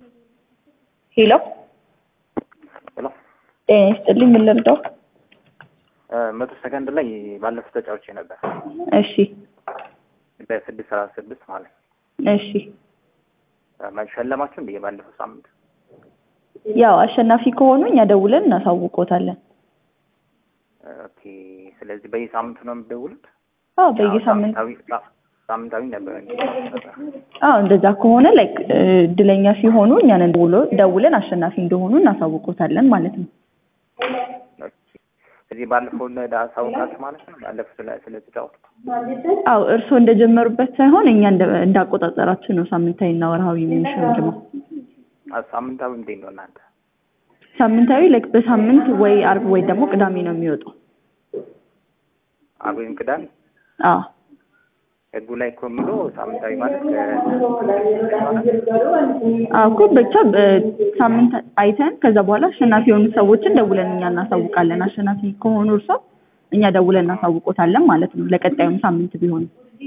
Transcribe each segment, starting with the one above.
ሄሎ ሄሎ ጤና ይስጥልኝ። ምን ልርዳው? መቶ ሰከንድ ላይ ባለፉት ተጫውቼ ነበር እሺ በስድስት ሰላሳ ስድስት ማለት ነው። እሺ ሸለማችሁ እንደ ባለፈው ሳምንት ያው አሸናፊ ከሆኑ እኛ ደውለን እናሳውቆታለን። ኦኬ። ስለዚህ በየሳምንቱ ነው የምትደውሉት? አዎ በየሳምንት ሳምንታዊ ሳምንታዊ ነበር ነበር። አዎ እንደዛ ከሆነ ላይክ እድለኛ ሲሆኑ እኛን ደውሎ ደውለን አሸናፊ እንደሆኑ እናሳውቆታለን ማለት ነው። እዚህ ባለፈው አሳውቃችሁ ማለት ነው። ባለፈው ስለ ስለተጫወቱ አዎ እርስዎ እንደጀመሩበት ሳይሆን እኛ እንደ- እንዳቆጣጠራችሁ ነው ሳምንታዊ እና ወርሃዊ የምንሸልመው። ሳምንታዊ እንዴት ነው እናንተ? ሳምንታዊ ላይክ በሳምንት ወይ አርብ ወይ ደግሞ ቅዳሜ ነው የሚወጣው። አርብ ወይም ቅዳሜ አዎ ህጉ ላይ እኮ የሚለው ሳምንታዊ ማለት አዎ እኮ ብቻ በሳምንት አይተን ከዛ በኋላ አሸናፊ የሆኑ ሰዎችን ደውለን እኛ እናሳውቃለን። አሸናፊ ከሆኑ እርሶ እኛ ደውለን እናሳውቆታለን ማለት ነው። ለቀጣዩም ሳምንት ቢሆን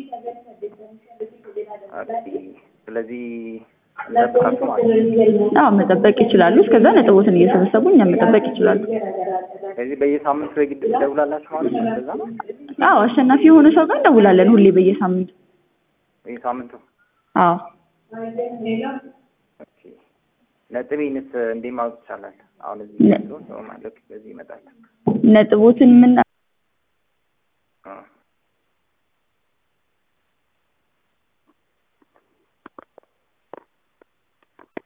ስለዚህ እንጠብቃችሁ ማለት ነው። አዎ መጠበቅ ይችላሉ። እስከዛ ነጥቦትን እየሰበሰቡ እኛ መጠበቅ ይችላሉ። ስለዚህ በየሳምንቱ የግድ ትደውላላችሁ ማለት ነው። እንደዛ ነው አዎ አሸናፊ የሆነ ሰው ጋር እንደውላለን ሁሌ በየሳምንቱ። በየሳምንቱ አዎ ኦኬ። ነጥቤንስ እንዴት ማወቅ ይቻላል? አሁን እዚህ ነ- ያለው ሰው ማለት በዚህ ይመጣል። ነጥቦትን ምን አ